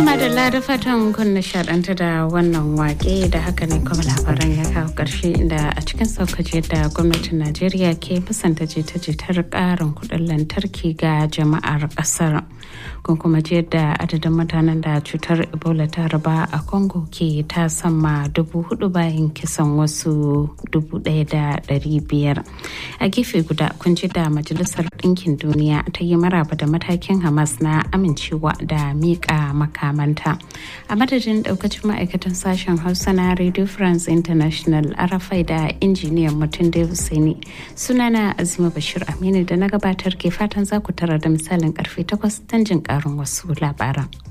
Tuma da da fatan kun nishaɗanta da wannan wake da haka ne kuma labaran ya kawo ƙarshe inda a cikin saukaje da gwamnatin Najeriya ke musanta jita-jitar ƙarin kuɗin lantarki ga jama'ar ƙasar. Kun kuma ji yadda adadin mutanen da cutar Ebola ta raba a Congo ke ta sama dubu hudu bayan kisan wasu dubu ɗaya da ɗari biyar. A gefe guda kun ji da Majalisar Ɗinkin Duniya ta yi maraba da matakin Hamas na amincewa da miƙa makamanta. A madadin ɗaukacin ma'aikatan sashen Hausa na Radio France International Arafai da injiniyan mutum da Husaini. Sunana Azima Bashir Aminu da na gabatar ke fatan za ku tara da misalin karfe 8 don jin ƙarin wasu labaran.